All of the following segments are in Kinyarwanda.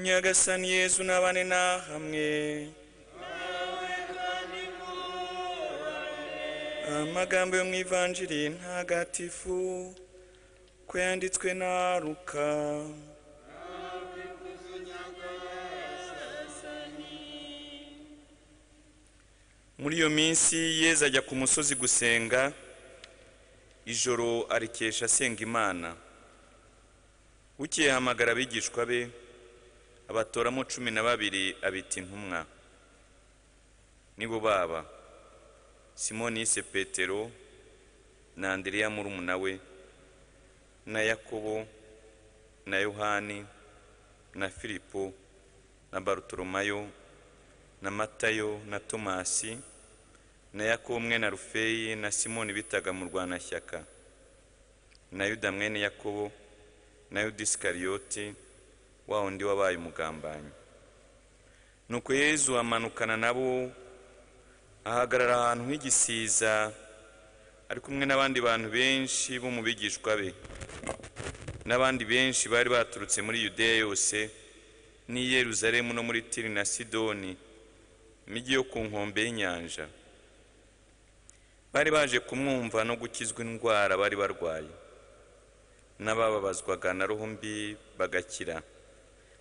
nyagasani yezu n'abane na hamwe amagambo yo mu ivanjiri ntagatifu ko yanditswe na ruka muri iyo minsi yezu ajya ku musozi gusenga ijoro arikesha asenga imana bukeye ahamagara abigishwa be abatoramo cumi na babiri abita intumwa nibo baba simoni yise petero na andereya murumuna we na yakobo na yohani na filipo na barutoromayo na matayo na tomasi na yakobo mwene rufeyi na simoni bitaga mu rwanashyaka na yuda mwene yakobo na yuda isikariyoti wa wundi wabaye umugambanyi nuko yezu amanukana nabo ahagarara ahantu h'igisiza ari kumwe n'abandi bantu benshi bo mu bigishwa be n'abandi benshi bari baturutse muri yudeya yose n'i yeruzalemu no muri tiri na sidoni imijyi yo ku nkombe y'inyanja bari baje kumwumva no gukizwa indwara bari barwaye n'abababazwaga na roho mbi bagakira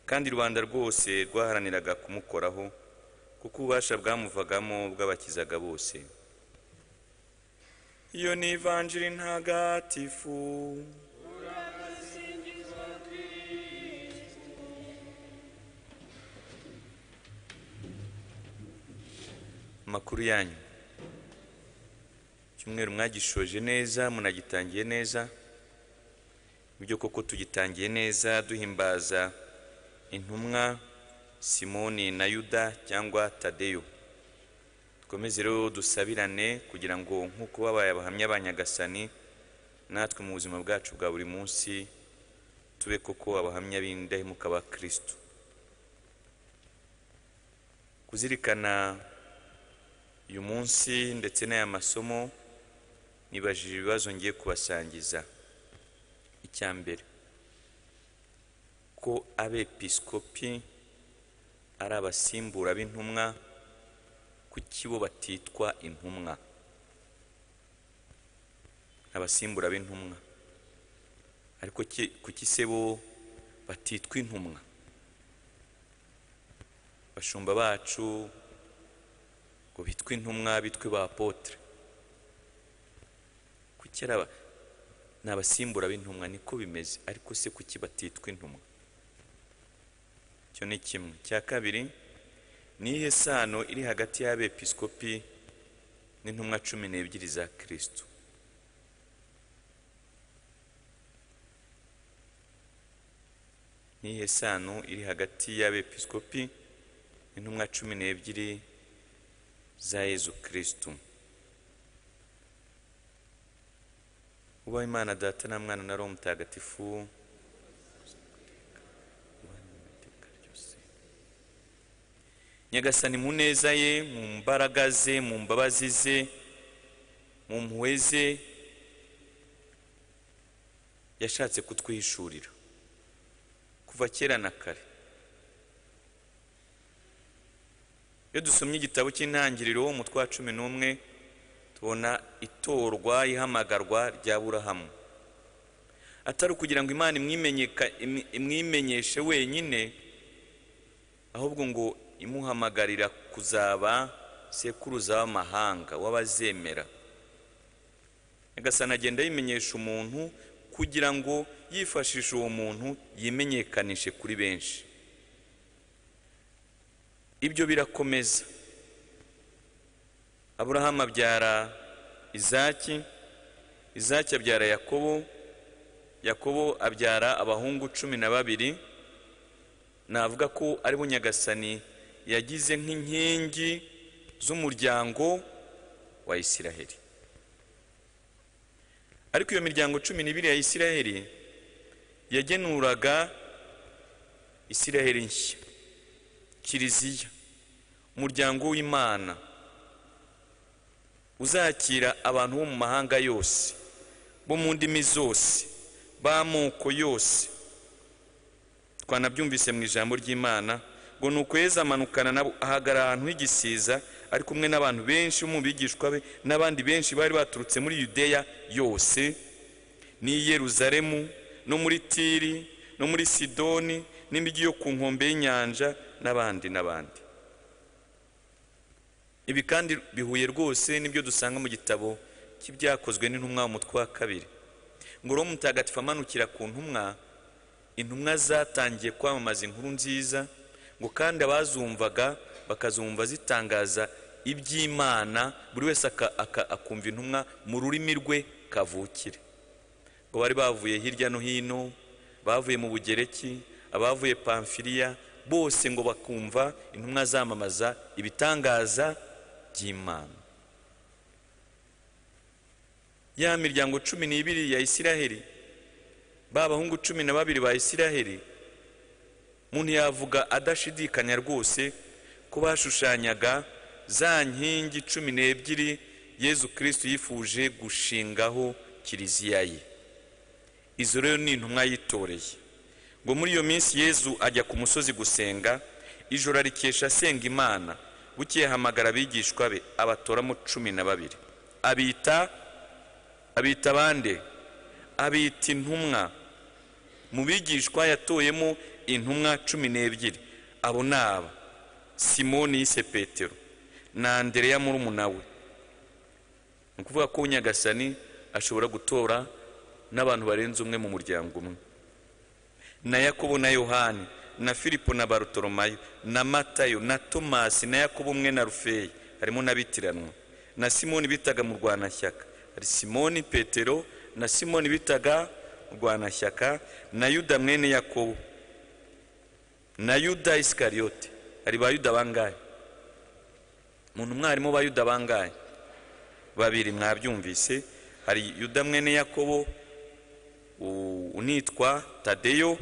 kandi rubanda rwose rwaharaniraga kumukoraho kuko ububasha bwamuvagamo bw'abakizaga bose iyo ni ivanjiri ntagatifu amakuru yanyu icyumweru mwagishoje neza munagitangiye neza ibyo koko tugitangiye neza duhimbaza intumwa simoni na yuda cyangwa tadeyo dukomeze rero dusabirane kugira ngo nk'uko babaye abahamya ba nyagasani natwe mu buzima bwacu bwa buri munsi tube koko abahamya b'indahemuka ba kirisito kuzirikana uyu munsi ndetse n'aya masomo nibajije ibibazo ngiye kubasangiza icya mbere ko abepiskopi ari abasimbura b'intumwa kuki bo batitwa intumwa abasimbura b'intumwa ariko ki- kuki se bo batitwa intumwa bashumba bacu ngo bitwe intumwa bitwe ba apotre kuki ari aba ni abasimbura b'intumwa niko bimeze ariko se kuki batitwa intumwa icyo ni kimwe cya kabiri ni iyihe sano iri hagati y'abepiskopi n'intumwa cumi n'ebyiri za kirisito ni iyihe sano iri hagati y'abepiskopi n'intumwa cumi n'ebyiri za yezu kirisito ubaho imana data na mwana na roho mutagatifu nyagasani mu neza ye mu mbaraga ze mu mbabazi ze mu mpuhwe ze yashatse kutwihishurira kuva kera na kare iyo dusomye igitabo cy'intangiriro umutwe wa cumi n'umwe tubona itorwa ihamagarwa rya burahamu atari ukugira ngo imana imwimenyeka- im- imwimenyeshe wenyine ahubwo ngo imuhamagarira kuzaba sekuruza w'amahanga w'abazemera nyagasani agenda yimenyesha umuntu kugira ngo yifashishe uwo muntu yimenyekanishe kuri benshi ibyo birakomeza aburahamu abyara izaki izaki abyara yakobo yakobo abyara abahungu cumi na babiri navuga ko ari bo nyagasani yagize nk'inkingi z'umuryango wa isiraheli ariko iyo miryango cumi n'ibiri ya isiraheli yagenuraga isiraheli nshya kiliziya umuryango w'imana uzakira abantu bo mu mahanga yose bo mu ndimi zose b'amoko yose twanabyumvise mu ijambo ry'imana ngo ni ukwezi amanukana nabo ahagarara ahantu h'igisiza ari kumwe n'abantu benshi bo mu bigishwa be n'abandi benshi bari baturutse muri yudeya yose n'i yeruzalemu no muri tiri no muri sidoni n'imijyi yo ku nkombe y'inyanja n'abandi n'abandi ibi kandi bihuye rwose n'ibyo dusanga mu gitabo cy'ibyakozwe n'intumwa umutwe wa kabiri ngo roho mutagatifu amanukira ku ntumwa intumwa zatangiye kwamamaza inkuru nziza ngo kandi abazumvaga bakazumva zitangaza iby'imana buri wese aka- aka- akumva intumwa mu rurimi rwe kavukire ngo bari bavuye hirya no hino bavuye mu bugereki abavuye pamfiliya bose ngo bakumva intumwa zamamaza ibitangaza by'imana ya miryango cumi n'ibiri ya isiraheli ba bahungu cumi na babiri ba isiraheli umuntu yavuga adashidikanya rwose ko bashushanyaga za nkingi cumi n'ebyiri yezu kirisitu yifuje gushingaho kiliziya ye izo rero ni intumwa yitoreye ngo muri iyo minsi yezu ajya ku musozi gusenga ijoro arikesha asenga imana bukeye ahamagara abigishwa be abatoramo cumi na babiri abita abita abande abita intumwa mu bigishwa yatoyemo intumwa cumi n'ebyiri abo ni aba simoni yise petero na andereya murumuna we ni ukuvuga ko nyagasani ashobora gutora n'abantu barenze umwe mu muryango umwe na yakobo na yohani na filipo na barutoromayo na matayo na tomasi na yakobo umwe na rufeyi harimo n'abitiranwa na simoni bitaga mu rwanashyaka hari simoni petero na simoni bitaga rwanashyaka na yuda mwene yakobo na yuda isikariyote hari ba yuda bangahe umuntu mwarimu ba yuda bangahe babiri mwabyumvise hari yuda mwene yakobo u- unitwa tadeyo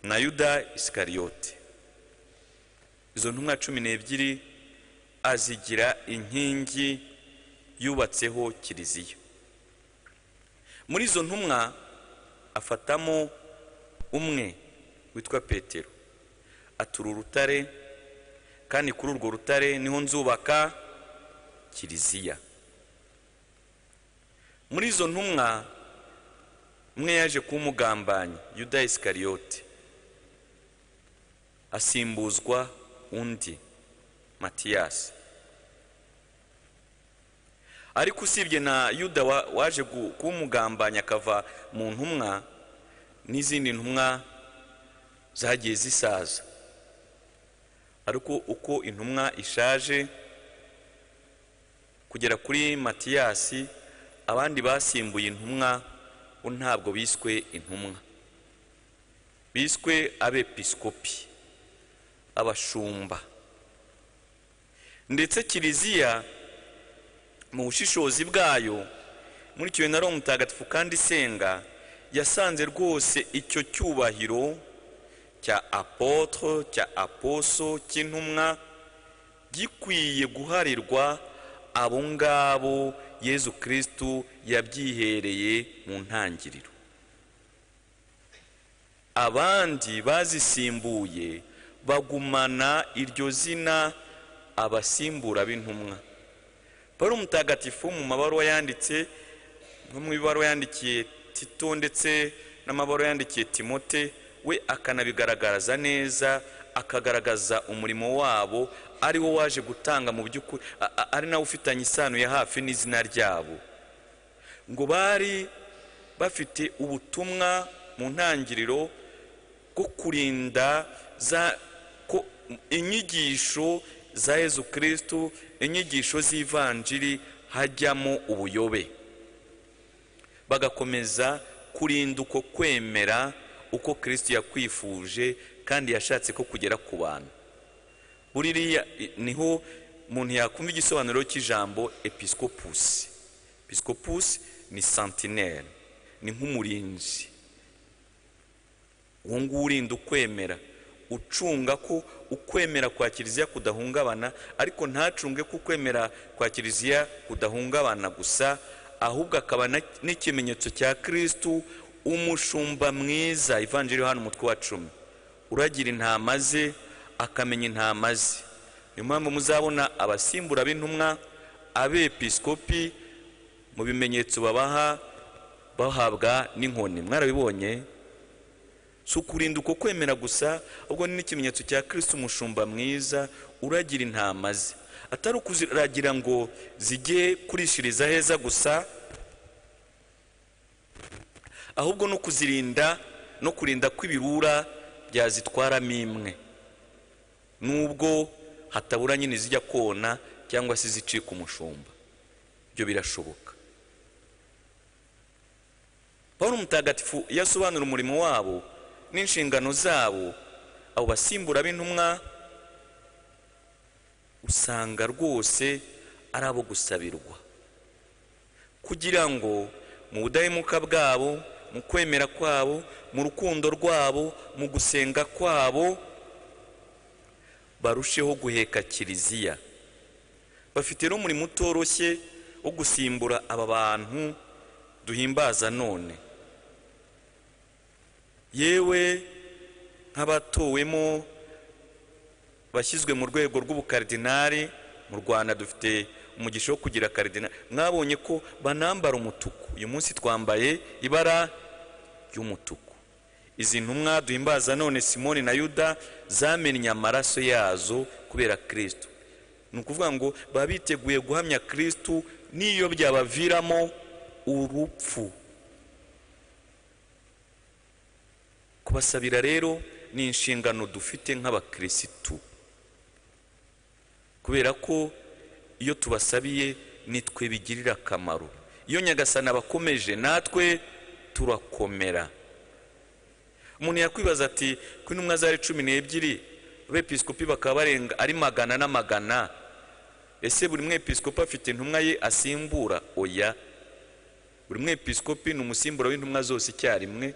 na yuda isikariyote izo ntumwa cumi n'ebyiri azigira inkingi yubatseho kiliziya muri izo ntumwa afatamo umwe witwa petero atura urutare kandi kuri urwo rutare niho nzubaka kiliziya muri izo ntumwa umwe yaje kumugambanyi yuda isikariyote asimbuzwa undi matiyasi ariko usibye na yuda wa- waje gu- kumugambanya akava mu ntumwa n'izindi ntumwa zagiye zisaza ariko uko intumwa ishaje kugera kuri matiyasi abandi basimbuye intumwa bo ntabwo biswe intumwa biswe abepiskopi abashumba ndetse kiliziya mu bushishozi bwayo muri icyo gihe na roho mutagatifu kandi isenga yasanze rwose icyo cyubahiro cya apotre cya aposo cy'intumwa gikwiye guharirwa abo ngabo yezu kirisitu yabyihereye mu ntangiriro abandi bazisimbuye bagumana iryo zina abasimbura b'intumwa paul mutagatifu mu mabaruwa yanditse no mu ibaruwa yandikiye tito ndetse n'amabaruwa yandikiye timote we akanabigaragaza neza akagaragaza umurimo wabo ari wo waje gutanga mu by'ukuri a- a- ari nawe ufitanye isano ya hafi n'izina ryabo ngo bari bafite ubutumwa mu ntangiriro bwo kurinda za ko inyigisho za yezu kirisitu inyigisho z'ivanjiri hajyamo ubuyobe bagakomeza kurinda uko kwemera uko kirisitu yakwifuje kandi yashatse ko kugera ku bantu buririya niho umuntu yakumva igisobanuro cy'ijambo episikopusi episikopusi ni santineri ni nk'umurinzi uwo nguwo urinda ukwemera ucunga ko ukwemera kwa kiliziya kudahungabana ariko ntacunge ko ukwemera kwa kiliziya kudahungabana gusa ahubwo akaba na- n'ikimenyetso cya kirisitu umushumba mwiza ivanjiri yohana umutwe wa cumi uragira intama ze akamenya intama ze niyo mpamvu muzabona abasimbura b'intumwa abepisikopi mu bimenyetso babaha bahabwa n'inkoni mwarabibonye si ukurinda uko kwemera gusa ahubwo ni n'ikimenyetso cya kirisiti umushumba mwiza uragira intama ze atari ukuziragira ngo zijye kurishiriza heza gusa ahubwo no kuzirinda no kurinda ko ibirura byazitwaramo imwe nubwo hatabura nyine zijya kona cyangwa se izicika umushumba ibyo birashoboka paul mutagatifu iyo asobanura umurimo wabo n'inshingano zabo abo basimbura b'intumwa usanga rwose ari abo gusabirwa kugira ngo mu budahemuka bwabo mu kwemera kwabo mu rukundo rwabo mu gusenga kwabo barusheho guheka kiliziya bafite n'umurimo utoroshye wo gusimbura aba bantu duhimbaza none yewe nk'abatowemo bashyizwe mu rwego rw'ubukaridinari mu rwanda dufite umugisha wo kugira karidinari mwabonye ko banambara umutuku uyu munsi twambaye ibara ry'umutuku izi ntumwa duhimbaza none simoni na yuda zamennye amaraso yazo kubera kirisitu ni ukuvuga ngo baba biteguye guhamya kirisitu n'iyo byabaviramo urupfu kubasabira rero ni inshingano dufite nk'abakirisitu kubera ko iyo tubasabiye nitwe bigirira akamaro iyo nyagasani abakomeje natwe turakomera umuntu yakwibaza ati ko intumwa zari cumi n'ebyiri abepisikopi bakaba barenga ari magana na magana ese buri mwepisikopi afite intumwa ye asimbura oya buri mwepisikopi ni umusimbura w'intumwa zose icyarimwe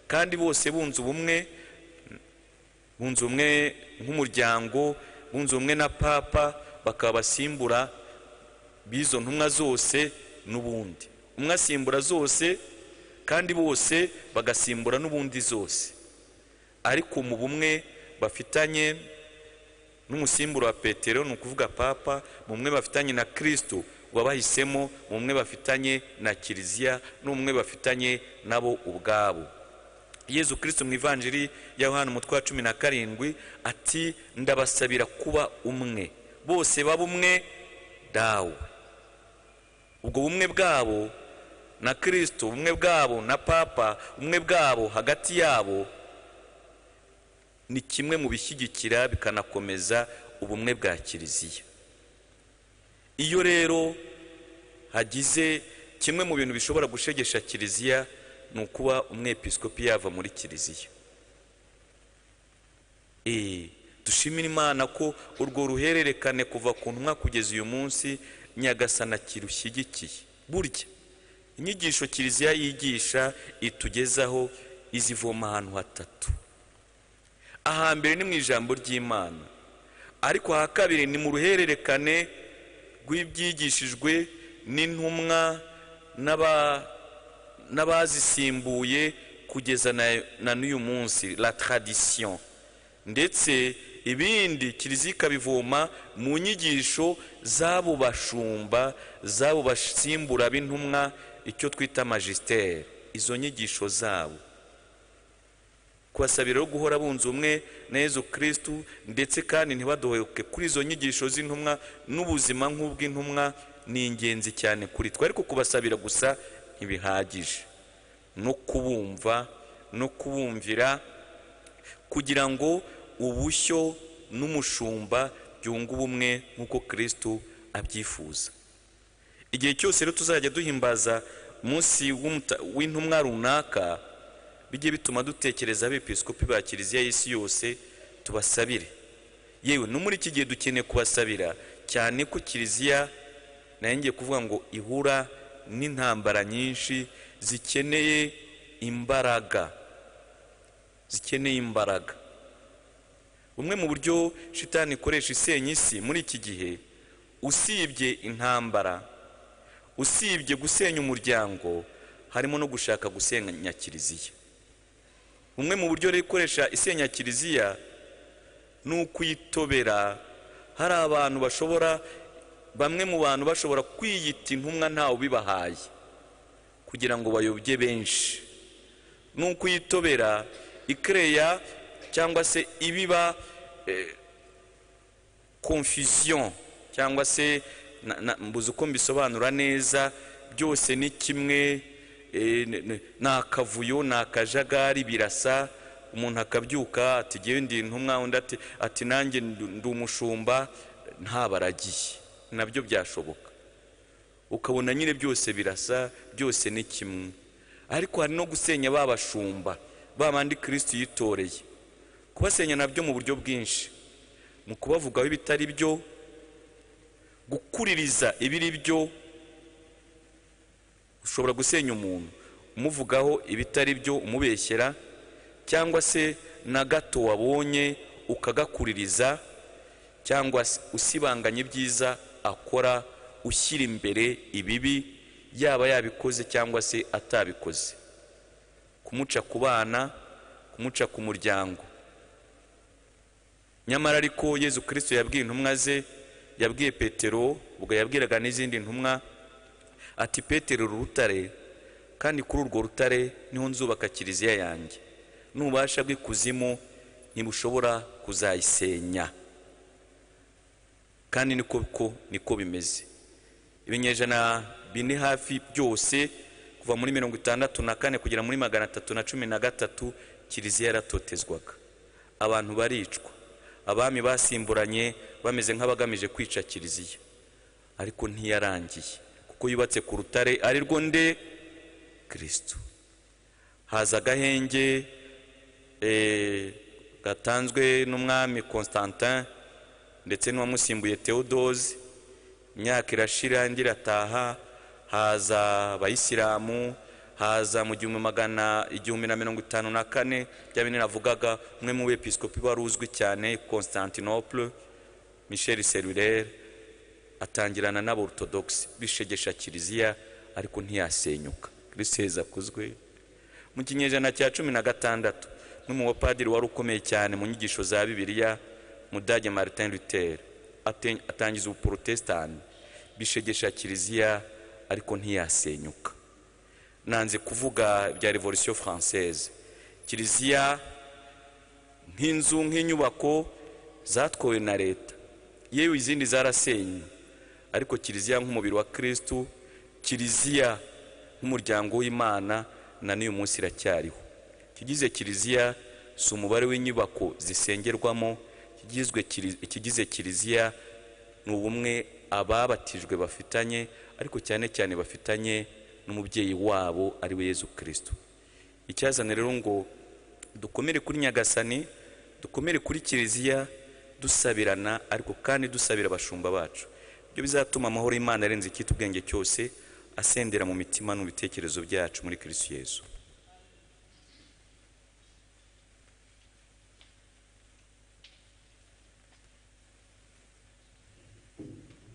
kandi bose bunze ubumwe bunze ubumwe nk'umuryango bunze ubumwe na papa bakaba basimbura b'izo ntumwa zose n'ubundi umwe asimbura zose kandi bose bagasimbura n'ubundi zose ariko mu bumwe bafitanye n'umusimburo wa petero ni ukuvuga papa mu mwe bafitanye na kirisito wabahisemo mu mwe bafitanye na kiliziya n'umwe bafitanye nabo ubwabo yezu kirisito mu ivanjiri ya yohani umutwe wa cumi na karindwi ati ndabasabira kuba umwe bose baba umwe dawe ubwo bumwe bwabo na kirisito ubumwe bwabo na papa umwe bwabo hagati yabo ni kimwe mu bishyigikira bikanakomeza ubumwe bwa kiliziya iyo rero hagize kimwe mu bintu bishobora gushegesha kiliziya ni ukuba umwepisikopi yava muri kiliziya eee dushimira imana ko urwo ruhererekane kuva ku ntumwa kugeza uyu munsi nyagasana kirushyigikiye burya inyigisho kiliziya yigisha itugezaho izivoma ahantu hatatu ahambere ni mu ijambo ry'imana ariko aha kabiri ni mu ruhererekane rw'ibyigishijwe n'intumwa n'abazisimbuye kugeza na n'uyu munsi la tradition ndetse ibindi kiliziya ikabivoma mu nyigisho z'abo bashumba z'abo basimbura b'intumwa icyo twita majisiteri izo nyigisho zabo kubasabira rero guhora bunze umwe na Yezu kirisitu ndetse kandi ntibadohoke kuri izo nyigisho z'intumwa n'ubuzima nk'ubw'intumwa ni ingenzi cyane kuri twe ariko kubasabira gusa ntibihagije no kubumva no kubumvira kugira ngo ubushyo n'umushumba byunge ubumwe nk'uko kirisitu abyifuza igihe cyose rero tuzajya duhimbaza umunsi w'intumwa runaka bijye bituma dutekereza abepisikopi ba kiliziya y'isi yose tubasabire yewe no muri iki gihe dukeneye kubasabira cyane ko kiliziya nayo ngiye kuvuga ngo ihura n'intambara nyinshi zikeneye imbaraga zikeneye imbaraga bumwe mu buryo shitani ikoresha isenya isi muri iki gihe usibye intambara usibye gusenya umuryango harimo no gushaka gusenya kiliziya bumwe mu buryo rero ikoresha isenya kiliziya ni ukuyitobera hari abantu bashobora bamwe mu bantu bashobora kwiyita intumwa ntawe ubibahaye kugira ngo bayobye benshi ni ukuyitobera ikereya cyangwa se ibiba confusion cyangwa se na- na- mbuze uko mbisobanura neza byose ni kimwe eh, n- n- ni akavuyo ni akajagari birasa umuntu akabyuka ati ngewe ndi intumwa undi ati ati nanjye ndu- ndi umushumba ntabaragiye nabyo byashoboka ukabona nyine byose birasa byose ni kimwe ariko hari no gusenya ba bashumba ba bandi kirisiti yitoreye kubasenya nabyo mu buryo bwinshi mu kubavugaho ibitari byo gukuririza ibiri byo ushobora gusenya umuntu umuvugaho ibitari byo umubeshyera cyangwa se na gato wabonye ukagakuririza cyangwa se usibanganya ibyiza akora ushyira imbere ibibi yaba yabikoze cyangwa se atabikoze kumuca ku bana kumuca ku muryango nyamara ariko yezu kirisito yabwiye intumwa ze yabwiye petero ubwo yabwiraga n'izindi ntumwa ati petero uru rutare kandi kuri urwo rutare niho nzubaka kiliziya yanjye n'ububasha bw'ikuzimu ntibushobora kuzayisenya kandi niko ko niko bimeze ibinyejana bine hafi byose kuva muri mirongo itandatu na kane kugera muri magana atatu na cumi na gatatu kiliziya yaratotezwaga abantu baricwa abami basimburanye bameze nk'abagamije kwica kiliziya ariko ntiyarangiye kuko yubatse ku rutare ari rwo nde kirisito haza agahenge eh, gatanzwe n'umwami constantin ndetse n'uwamusimbuye theodose imyaka irashira indi irataha haza abayisilamu haza mu gihumbi magana igihumbi na mirongo itanu na kane bya bine navugaga umwe mu bepiskopi wari uzwi cyane constantinople michel serurere atangirana n'aborthodoxe bishegesha kiliziya ariko ntiyasenyuka kirisiheza akuzwe mu kinyejana cya cumi na gatandatu umwe mu bapadiri wari ukomeye cyane mu nyigisho za bibiliya mudage martin luther aten- atangiza ubuporotesitanti bishegesha kiliziya ariko ntiyasenyuka nanze kuvuga ibya revolisiyo française kiliziya nk'inzu nk'inyubako zatwowe na leta yewe izindi zarasenywe ariko kiliziya nk'umubiri wa kirisitu kiliziya nk'umuryango w'imana na n'uyu munsi iracyariho ikigize kiliziya si umubare w'inyubako zisengerwamo ikigizwe kili- ikigize kiliziya ni ubumwe ababatijwe bafitanye ariko cyane cyane bafitanye n'umubyeyi wabo ari we yezu kirisito icyazana rero ngo dukomere kuri nyagasani dukomere kuri kiliziya dusabirana ariko kandi dusabira abashumba bacu ibyo bizatuma amahoro y'imana arenze icyitwa ubwenge cyose asendera mu mitima n'ibitekerezo byacu muri kirisito yezu